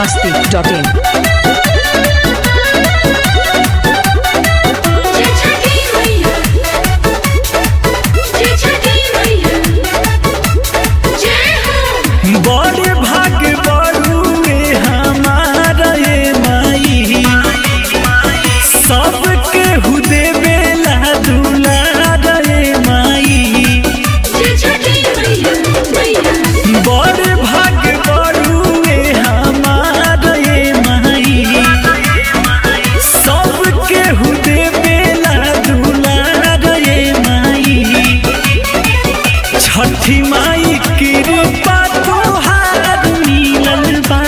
masti.in. जय छठी मैया जय छठी मैया जय हो बड़ भाग बड़ुए हमारा ये माई सबके हुदे बेला दुलार ये माई जय छठी मैया मैया बड़ भाग बड़ुए हमारा ये माई सबके हुदे बेला दुलार ये माई छठी माई कृपा तोहार मिलल बा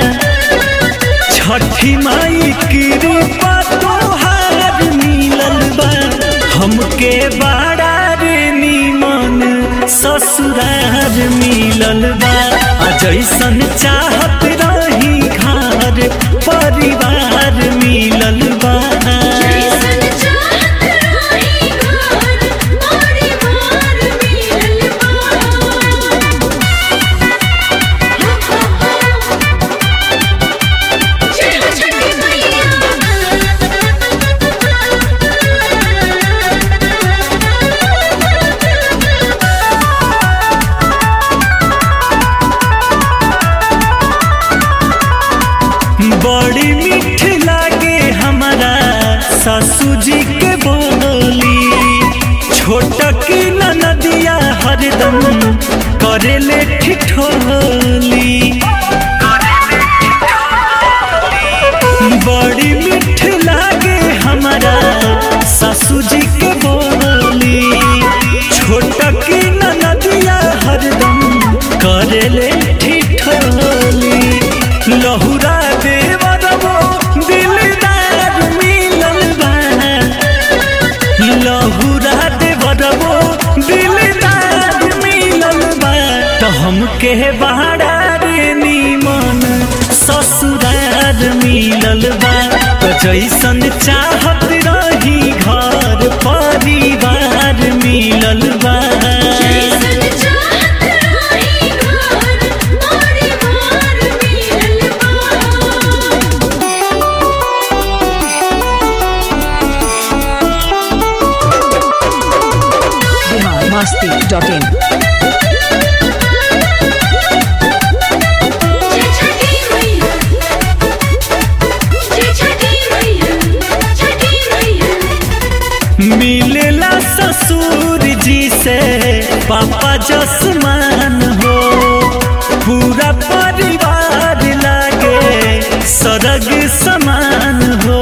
छठी माई कृपा तोहार मिलल बा हमके बड़ा रे निमन ससुरार मिलल बा आ जैसन चाहत रही घर परिवार मिलल बा जैसन चाहत रही घर परिवार मिलल बा जय हो छठी मैया बड़ी मीठ लागे हमारा सासू जी के बोली छोट की नदिया हरदम करेले ठिठोली बड़ी मीठ लागे हमारा सासू जी के बोली छोट की नदिया हरदम करेले ठिठोली लहुरा देवरबो दिलदार मिलल बा लहुरा देवरबो दिलदार मिलल बा तो हमके बहारा रे निमन ससुरार मिलल बा तो जैसन चाहत रही घर परिवार मिलल बा जैसन चाहत रही घर परिवार मिलल बा Bihar masti.in. जय छठी मैया जय छठी मैया छठी मैया मिलेला ससुर जी से पापा जसमान हो पूरा परिवार लागे सरग समान हो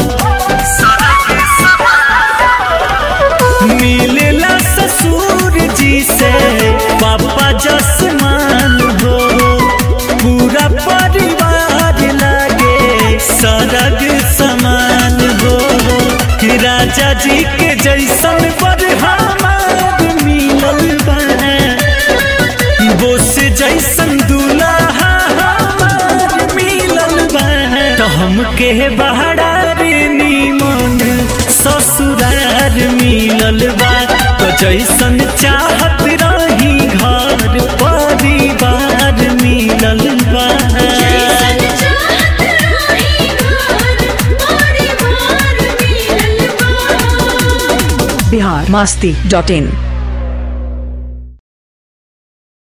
मिलेला ससुर जी से पापा जसमान हो पूरा परिवार लागे सरग समान हो राजा जी के जैसन पर हमार मिलल बा बोस जैसन दूल्हा हमार मिलल बा तो हमके बहारा रे निमन ससुरार मिलल बा तो जैसन चाहत रही घर परिवार मिलल बा जैसन चाहत रही घर परिवार मिलल बा Bihar masti.in.